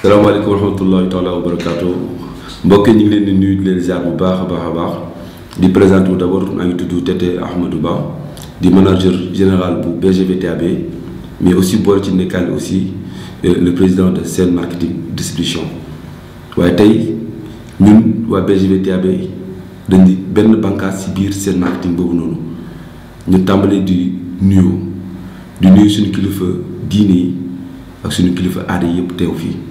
salaamaaleykum wa rahmatullahi taala wa barakaatu mbokk yi ñu ngi leen di nuyu di leen ziar bu baax a baax a baax di présenté wu d' abord maa ngi tudd Tete Ahmadou Ba di manager général bu BGVTAB mais aussi boole ci nekkaale aussi le président de Sen Marketing Distribution waaye tey ñun waa BGVTAB dañ di benn bànqaas ci biir Sen Marketing boobu noonu ñu tàmbalee di nuyu di nuyu suñu kilifa diine yi ak suñu kilifa aada yi yëpp teew fii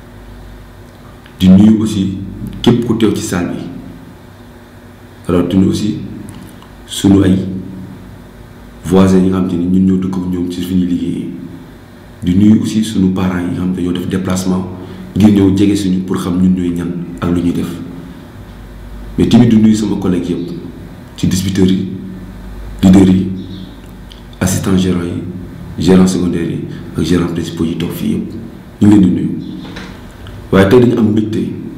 di nuyu aussi képp ku teew ci salle bi rawatina aussi suñu ay voisins yi nga xam te ni ñun ñoo dëkk ak ñoom ci fi ñuy liggéeyee di nuyu aussi suñu parents yi nga xam te ñoo def déplacement ngir ñëw jege suñu pour xam ñun ñooy ñan ak lu ñuy def mais tamit di nuyu sama collègue yëpp ci distributeurs yi leaders yi assistants gérants yi gérants secondaires yi ak gérants principaux yi toog fii yëpp ñu ngi leen di nuyu waaye tey dañu am mbégte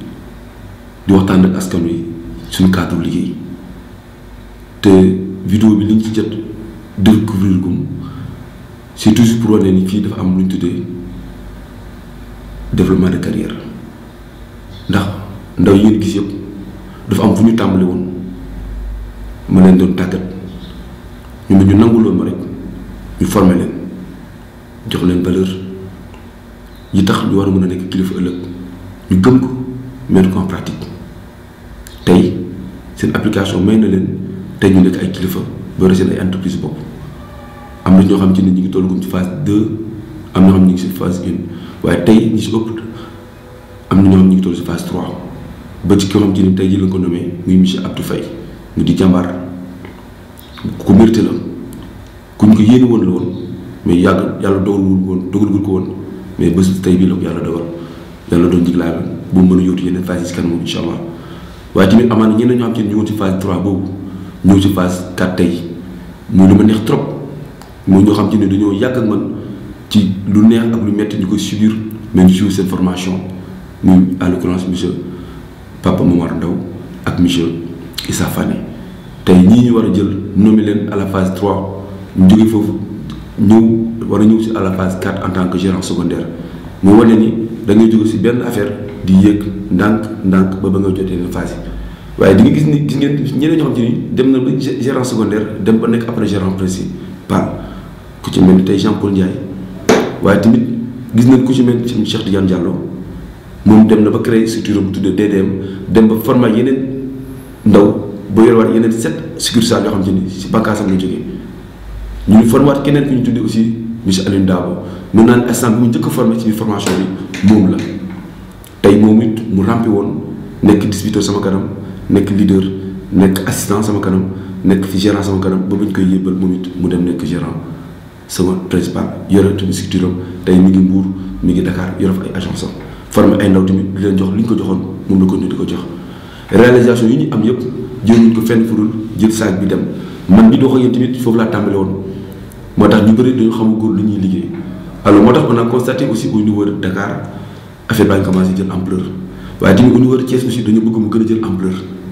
di waxtaan ak askan wi suñu cadre liggéey te vidéo bi liñ ci jot découvrir gum c'est toujours pour wane ni fii dafa am lu ñu tuddee développement de carrière ndax ndaw yi ngeen gis yëpp dafa am fu ñu tàmbali woon ma leen doon tàggat ñu ne ñu nanguloon ma rek ñu former leen jox leen valeur yi tax ñu war a mën a nekk kilifa ëllëg ñu gëm ko mettre ko en pratique tey seen application may na leen tey ñu nekk ay kilifa boole seen ay entreprise bopp am na ñoo xam ci ne ñu ngi toll ci phase deux am na ñoo xam ñu ngi si phase une waaye tey ñi si ëpp am na ñoo xam ñu ngi toll si phase trois ba ci koo xam ci ne tey ji la ko nommé muy monsieur Abdou Faye mu di jàmbaar ku mérité la ku ñu ko yéene woon la woon mais yàgg yàlla dogalul woon dogalul ko woon mais bés tey bii la ko yàlla dogal yàlla doon njiglaay la bu mu mën a yóotu yeneen phase yi si kanam incha allah waaye tamit amaana ñeneen ñoo xam te ne ñu woon ci phase 3 boobu ñëw ci phase 4 tey muy lu ma neex trop mooy ñoo xam te ne dañoo yàgg ak man ci lu neex ak lu metti ñu koy subir mais ñu suivre seen formation muy à l'occurrence monsieur Papa Momar Ndaw ak monsieur Issa Fane tey ñii ñu war a jël nommé leen à la phase 3 ñu jógee foofu ñëw war a ñëw si à la phase 4 en tant que gérant secondaire mu wane ni da ngay jóge si benn affaire di yéeg ndànk ndànk ba ba nga jotee leen phase yi waaye di nga gis ni gis ngeen ñeneen ñoo xam te ni dem na ba gérant secondaire dem ba nekk après gérant principal ku ci mel ni tey Jean Paul Ndiaye waaye tamit gis nañ ku ci mel ni Cheikh Tidiane Diallo moom dem na ba créer structure bu tuddee DDM dem ba former yeneen ndaw ba yorewaat yeneen sept succursales yoo xam te ni si bànqaasam la jógee ñu ngi formé waat keneen ku ñu tuddee aussi monsieur Alioune Dabo mun naa ne instant bi mu njëkk a formé ci biir formation bi moom la tey moom it mu rampi woon nekk distributeur sama kanam nekk leader nekk assistant sama kanam nekk fi gérant sama kanam ba buñ koy yébbal moom it mu dem nekk gérant sama principal yore tamit structure am tey mi ngi Mbour mi ngi Dakar yore fa ay agence am formé ay ndaw tamit di leen jox li ñu ko joxoon moom la ko ñu di ko jox réalisation yi ñu am yëpp jëluñ ko fenn furul jël saag bi dem man bi doo ko yéen tamit foofu laa tàmbale woon moo tax ñu bëri dañu xamagul lu ñuy liggéey alors moo tax on a constaté aussi au niveau de Dakar affaire baa ngi commencé jël ampleur waaye tamit au niveau de Thiès aussi dañu bëgg mu gën a jël ampleur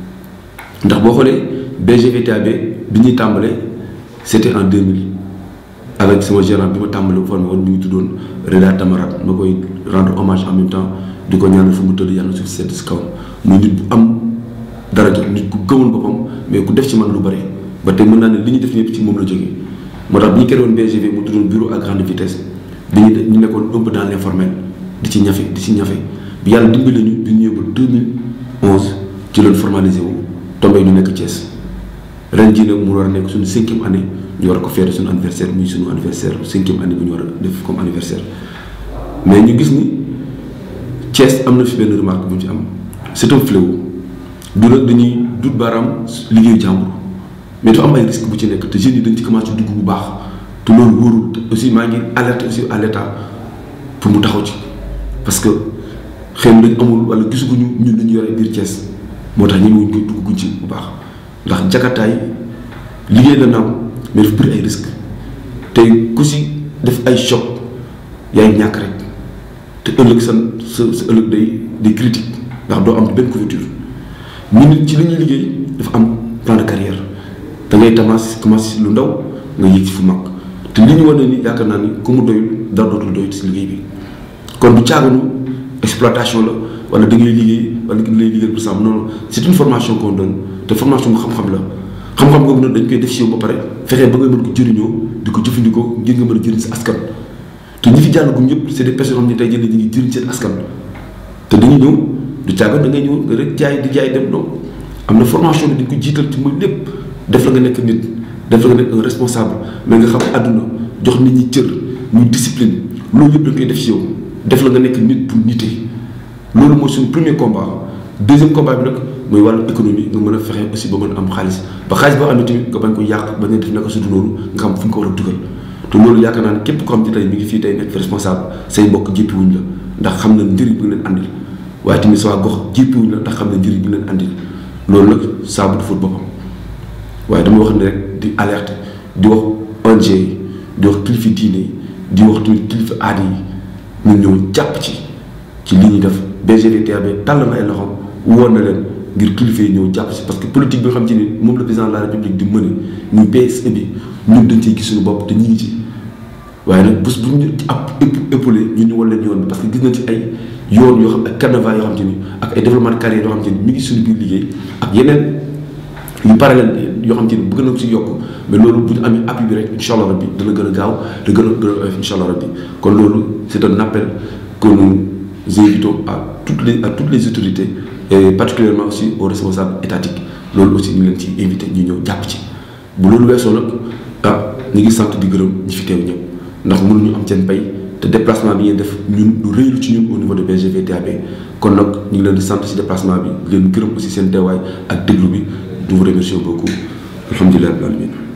ndax boo xoolee BGVTAB bi ñuy tàmbale c' était en 2000 avec sama gérant bi ma tàmbale formé woon ñu ngi tuddoon Reda Tamarat ma koy rendre hommage en même temps di ko ñaanal fu mu tëdd yàlla suuf sedd si kawam muy nit bu am daraja nit ku gëmoon boppam mais ku def ci man lu bëri ba tey mën naa ne li ñu def ñëpp ci moom la jógee moo tax bi ñu créé woon BGV mu tuddoon bureau à grande vitesse dañuy ñu nekkoon un peu dans l'informel di ci ñafe di ci ñafe bi yàlla dimbali ñu bi ñu ñëw ba 2011 ci loolu formalisé wu tombé ñu nekk Thiès ren jii nag mu war a nekk suñu cinquième année ñu war ko feete suñu anniversaire muy suñu anniversaire cinquième année bu ñu war a def comme anniversaire mais ñu gis ni Thiès am na fi benn remarque bu ñu ci am c'est un fléau du nag dañuy dut baaraam liggéeyu jàmbur mais dafa am ay risque bu ci nekk te jeunes yi dañ ci commencé dugg bu baax te loolu wóorul aussi maa ngi alerte aussi à l'état pour mu taxaw ci parce que xëy na dañ amul wala gisaguñu ñun dañu yore biir Thiès moo tax ñemewuñ koy dugguñ ci bu baax ndax jakataay liggéey la naam mais dafa bëri ay risque tey ku si def ay choc yaay ñàkk rek te ëllëg sa sa sa ëllëg day day critique ndax doo am benn couverture ñu nit ci li ñuy liggéey dafa am plan de carrière da ngay commencé commencé lu ndaw nga yéeg ci fu mag te li ñu war ni yaakaar naa ni ku mu doyul dara dootul doyut si liggéey bi kon du caaganu exploitation la wala da ngay liggéey wala da ngay liggéey pour ça non c'est une formation qu'on donne te formation bu xam-xam la xam-xam boobu nag dañ koy def si yow ba pare fexee ba nga mën ko jëriñoo di ko jëfandikoo ngir nga mën a jëriñ sa askan te ñi fi jàllagum ñëpp c'est des personnes xam ne tey jii ñu ngi jëriñ seen askan te dañuy ñëw du caaga da ngay ñëw nga rek jaay di jaay dem donc am na formation bi dañ ko jiital ci mooy lépp def la nga nekk nit def la nga nekk un responsable mais nga xam àdduna jox nit ñi cër muy discipline loolu yëpp dañ koy def si yow def la nga nekk nit bu nite loolu mooy suñu premier combat deuxième combat bi nag mooy wàllu économie nga mën a fexe aussi ba mën a am xaalis ba xaalis boo amee tamit nga bañ ko yàq bañ a def naka sudu loolu nga xam fu ñu ko war a dugal te loolu yaakaar naa ne képp ko xam ne tey mi ngi fii tey nekk responsable say mbokk jéppiwuñ la ndax xam na njëriñ bi nga leen andil waaye tamit sa waa gox jéppiwuñ la ndax xam na njëriñ bi nga leen andil loolu nag saabu du fóot boppam waaye dama wax ne rek di alerte di wax ONG yi di wax kilifa diine yi di wax tamit kilifa aada yi ñun ñëw jàpp ci ci li ñuy def BGDTAB tàll na ay loxoom woon na leen ngir kilifa yi ñëw jàpp si parce que politique bi nga xam ci ni moom le président de la république di mëne muy PSE bi ñun dañ cey gis suñu bopp te ñu ngi ci waaye nag bés bu ñu ab épaulé ñun ñu wan leen yoon bi parce que gis nañ ci ay yoon yoo xam ak carnaval yoo xam te ni ak ay développement de carrière yoo xam te ni mi ngi suñu biir liggéey ak yeneen yu parallèle yoo xam te ni bëgg na si yokk mais loolu bu ñu amee appui bi rek incha allah rabbi dana gën a gaaw te gën a gën a oyof incha allah rabbi kon loolu c'est un appel que nous invitons à toutes les à toutes les autorités et particulièrement aussi aux responsables étatiques loolu aussi ñu leen ci invité ñu ñëw jàpp ci bu loolu weesoo nag ah ñu ngi sant di gërëm ñi fi teew ñëpp ndax mënuñu am seen pay te déplacement bi ngeen def ñun lu rëylu ci ñun au niveau de BGV TAB kon nag ñu ngi leen di sant ci déplacement bi leen gërëm aussi seen teewaay ak déglu bi nous vous remercions beaucoup alhamdulilah rabbil alamin